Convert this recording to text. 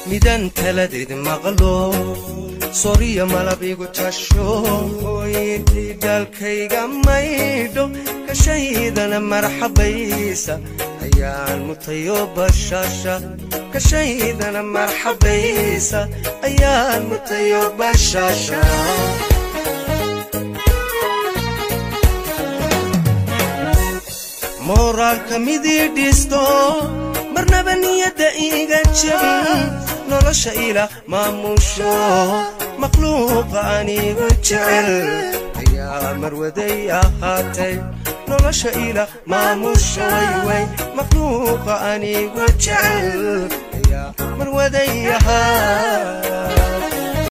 midaan taladeed maqlo soriya malab igu tasho hooyintii daalkayga maydho kashaydana marxabaysa ayaan mutayo bashasha kashaydana marxabaysa ayaan mutayo bashasha mooraalka midii dhisto marnaba niyadda iiga jebin nolosha ila maamusho makhluuqa anigu jecel ayaa marwaday ahaatay nolosha ila maamusho wayway makhluuqa anigu jecel ayaa marwaday ahaa